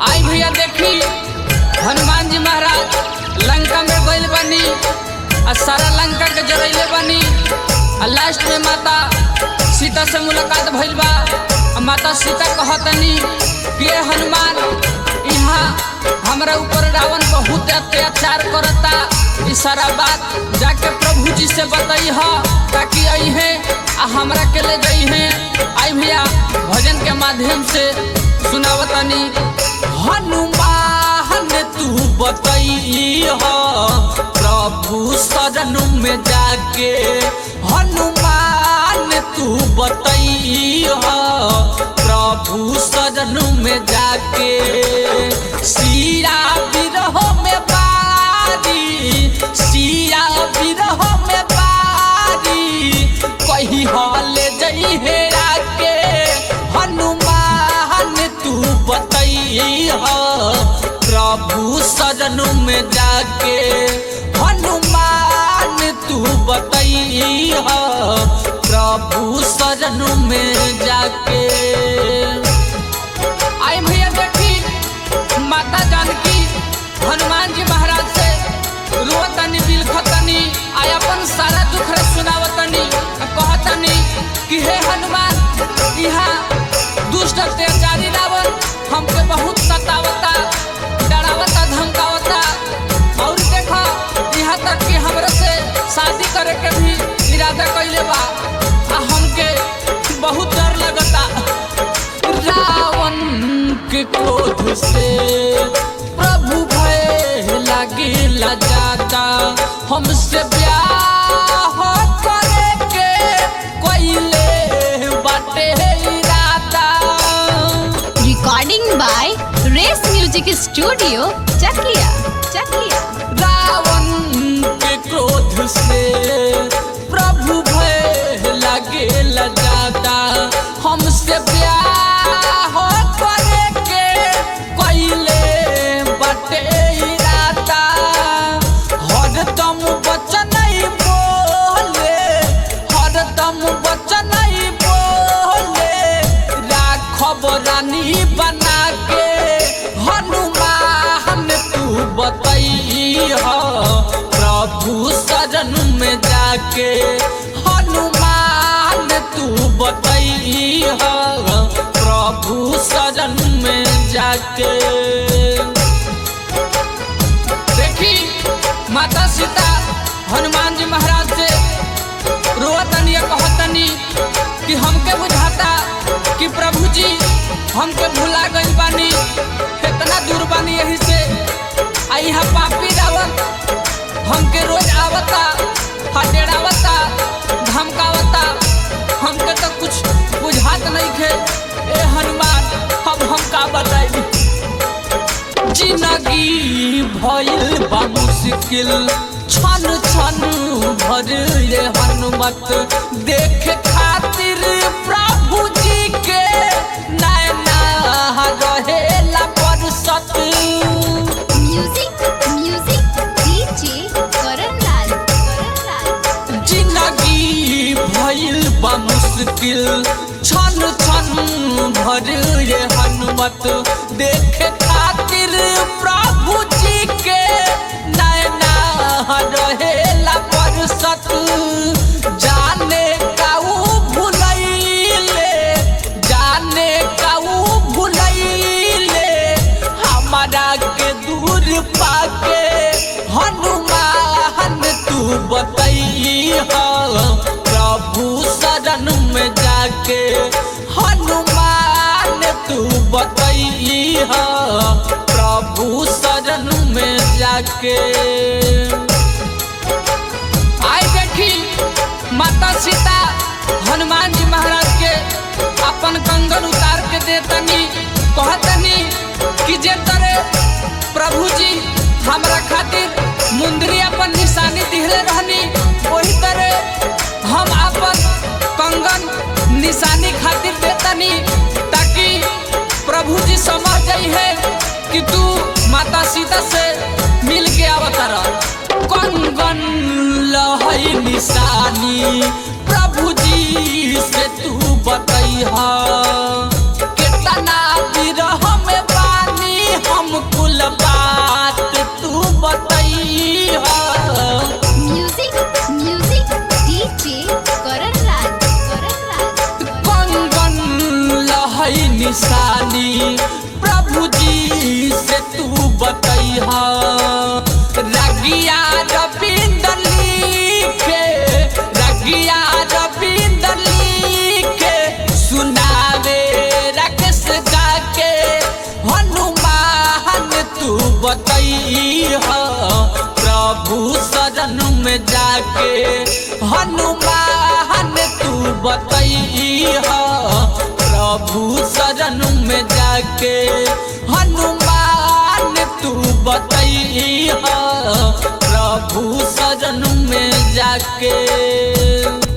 आई भैया देखी हनुमान जी महाराज लंका में गइल बनी आ सारा लंका के जरैले बनी आ लास्ट में माता सीता से मुलाकात भइल बा आ माता सीता कहतनी कि ये हनुमान यहाँ हमरा ऊपर रावण बहुत अत्याचार करता ई सारा बात जाके प्रभु जी से बताई ह ताकि अइहे आ हमरा के ले गई है आई भैया भजन के माध्यम से सुनावतनी हनुमान तू बताई ह प्रभु शरण में जाके हनुमान तू बताई ह प्रभु शरण में जाके सिया विरह में बारी सिया विरह में बारी कही हाल जई हेरा के हनुमान तू बताई ह प्रभु शरण में जाके हनुमान तू बताई ह प्रभु शरण में जाके आई भैया देखी माता जानकी हनुमान जी महाराज से रोतनी बिलखतनी आई अपन सारा दुख रे सुनावतनी आ कहतनी कि हे हनुमान यहाँ दुष्ट अत्याचारी रावण हमके बहुत सतावता डरावता धमकावता और देखो यहाँ तक कि हमरा से शादी करे के भी इरादा कैले बा आ हमके बहुत डर लगता रावण के क्रोध से प्रभु भय लागिला जाता हमसे ब्याह करे के कोइले बाटे इरादा Recording by Race Music Studio, Chakia. Chakia. Ravan के क्रोध से प्रभु भय लागे जाता हमसे ब्याह करे के कैले बटे इरादा हरदम वचन ही बोले हरदम वचन ही बोले राखब रानी बना के हनुमान तू बतई ह प्रभु शरण में जाके हनुमान तू बतई ह प्रभु शरण में जाके देखी माता सीता हनुमान जी महाराज से रोतनी कहतनी कि हमके बुझाता कि प्रभु जी हमके भुला गइल बानी इतना दूर बानी यही से आ यहाँ पापी रावण हमके रोज आवता हटेड़ावता धमकावता हमके तो कुछ बुझात नहीं खे ए हनुमान अब हम का बताई जिंदगी भइल बा मुश्किल छन छन भरले हनुमत देख खातिर प्रभु जी के नैना रहेला परसत Music, music, DJ Karan Lal. Karan Lal. जिंदगी भइल बा मुश्किल छन छन भरले हनुमत देख खातिर प्रभु जी के नैना रहेला परसत जाने काऊ भुलैले जाने काऊ भुलैले हमारा के दूर पाके हनुमान तू बतई ह प्रभु शरण में जाके हनुमान तू बतई ह प्रभु शरण में जाके आई देखी माता सीता हनुमान जी महाराज के अपन कंगन उतार के देतनी कहतनी कि जे तरे प्रभु जी हमरा खातिर मुंदरी अपन निशानी दिहले रहनी वही तरह हम अपन कंगन निशानी खातिर देतनी ताकि प्रभु जी समझ जाई है कि तू माता सीता से मिल के अवतार कंगन लहई निशानी प्रभु जी से तू बतैहा कितना विरह में बानी बतैहा रगिया रविंदर लिखे रगिया रविंदर लिखे सुनावे राकेश गाके हनुमान तू बतैहा प्रभु शरण में जाके हनुमान तू बतैहा प्रभु शरण में जाके हनुमान तू बतैहा प्रभु शरण में जाके